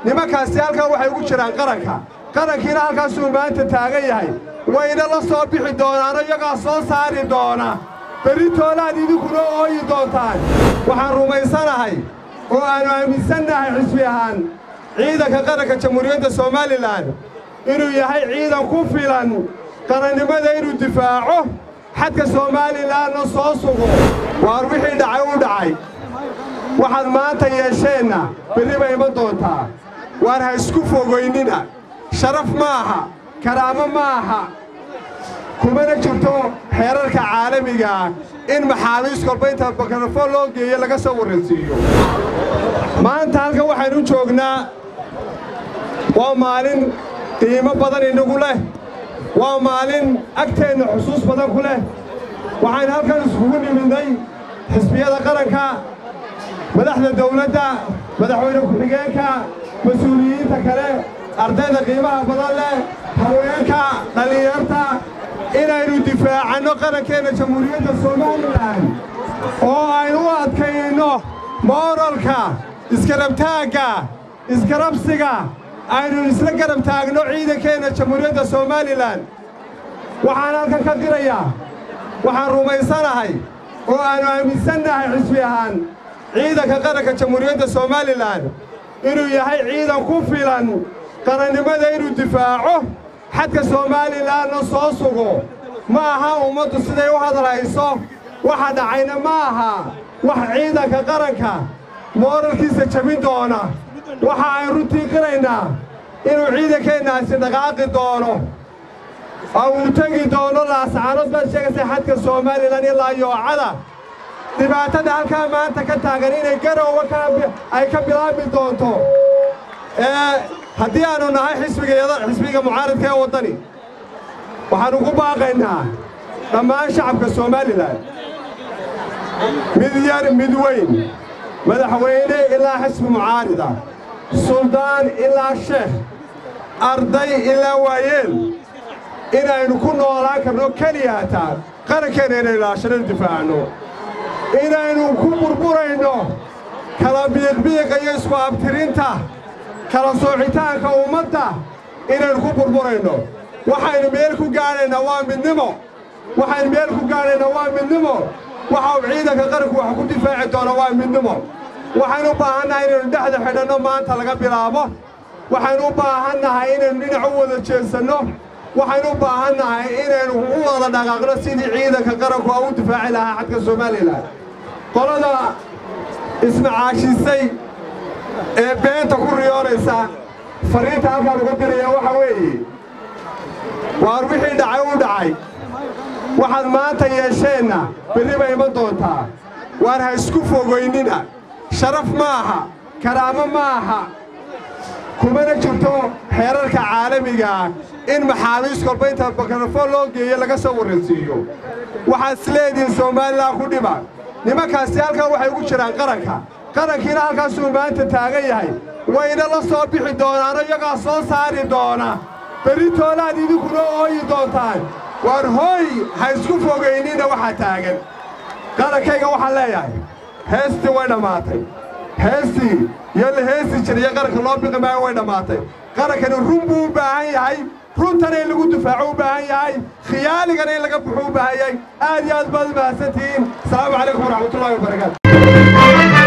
nimankaasi halkan waxay ugu jiraan qaranka qarankiina halkaasuu maanta taagan yahay wayna la soo bixi doonaano iyagaa soo saari doona beritoolaad idinkuna ooyi doontaan waxaan rumaysanahay oo aannu aaminsannahay xisbi ahaan ciidanka qaranka jamhuuriyadda somalilan inuu yahay ciidan ku filan qarannimada inuu difaaco xadka somaalilanna soo sugo waar wixii dhacay u dhacay waxaad maanta yeesheenna berri bay iman doontaa waar ha isku fogaynina sharaf ma aha karaamo ma aha kumana jirto xeerarka caalamigaah in maxaabiis kolba inta mikrafoon loo geeyo laga soo warransiiyo maanta halkan waxaynu joognaa waa maalin qiimo badan inagu leh waa maalin agteenna xusuus badan ku leh waxaynu halkan iskugu nimidnay xisbiyada qaranka madaxda dawladda madaxweyne ku-xigeenka mas-uuliyiinta kale ardayda qiimaha badan leh haweenka dhallinyarta inaynu difaacanno qarankeenna jamhuuriyadda somalilan oo aynu u adkayno mooralka iskarabtaagga iskarabsiga aynu isla garab taagno ciidankeenna jamhuuriyadda somalilan waxaan halkan ka dirayaa waxaan rumaysanahay oo aannu aaminsannahay xisbi ahaan ciidanka qaranka jamhuuriyadda somalilan inuu yahay ciidan ku filan qarannimada inuu difaaco xadka somaalilanna soo sugo ma aha ummaddu siday u hadalhayso waxa dhacayna ma aha wax ciidanka qaranka mooralkiisa jabin doona waxa ay runtii qiraynaa inuu ciidankeennaasi dhaqaaqi doono oo uu tegi doono laascaanood baad sheegaysa xadka somalilan ilaa yoocada dhibaatada halkaa maanta ka taagan inay garowga ay ka bilaabi doonto haddii aannu nahay xisbiga mucaaradka ee waddani waxaannu ku baaqaynaa dhammaan shacabka somalilan mid yar mid weyn madaxweyne ilaa xisbi mucaarida suldaan ilaa sheekh arday ilaa waayeel inaynu ku noolaan karno keliya hataa qarankeenna inaynu ilaashano difaacno inaynu ku burburayno kala biiqbiiqa iyo isku abtirinta kala soocitaanka ummadda inaynu ku burburayno waxaynu meel ku gaadhaynaa waa midnimo waxaynu meel ku gaadhaynaa waa midnimo waxa uu ciidanka qaranku wax ku difaaci doona waa midnimo waxaynu u baahannahay inaynu dhexda xidhanno maanta laga bilaabo waxaynu u baahannahay inaynu dhinac u wada jeedsanno waxaynu u baahannahay inaynu u wada dhaqaaqno sidii ciidanka qaranku a u difaaci lahaa xadka somalilan qolada ismacaashisay ee beenta ku riyoonaysa fariinta halkaan uga diraya waxa weeye waar wixii dhacay u dhacay waxaad maanta yeesheenna berri bay iman doontaa waar ha isku fogaynina sharaf ma aha karaamo ma aha kumana jirto xeerarka caalamigaah in maxaabiis kolba inta mikrafoon loo geeyo laga soo warransiiyo waxaad isleedihiin somalilan ku dhiba nimankaasi halkan waxay ugu jiraan qaranka qarankiina halkaasuu maanta taagan yahay wayna la soo bixi doonaano iyagaa soo saari doona beritoolaad idinkuna ooyi doontaan waar hooy ha isku fogaynina waxaa taagan qarankayga waxaan leeyahay heestii way dhammaatay heestii iyo la heesi jiriyo qaranka loo biqi maayo way dhammaatay qarankani run buu u baahan yahay runtana in lagu difaaco u baahan yahay khiyaaligana in laga buxo u baahan yahay aad iyo aad baad u mahadsantihiin asalaamu calaykum waraxmatullahi wabarakaatu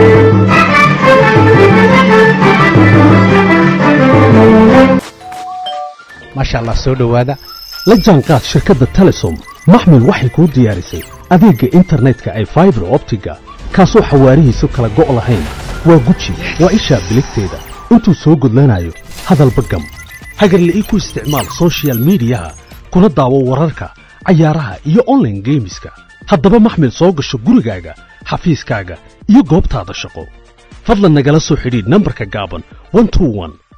maasha allah soo dhowaada la jaanqaad shirkadda telesom maxmil waxay kuu diyaarisay adeegga internetka ay faibar optiga kaasoo xawaarihiisu kala go' lahayn waa guji waa ishaa biligteeda intuu soo gudlanayo hadalba gam hagarle ii ku isticmaal sochial midiyaha kuna daawo wararka cayaaraha iyo onlaine geemiska haddaba maxmil soo gasho gurigaaga xafiiskaaga iyo goobtaada shaqo fadlan nagala soo xidhiidh nambarka gaaban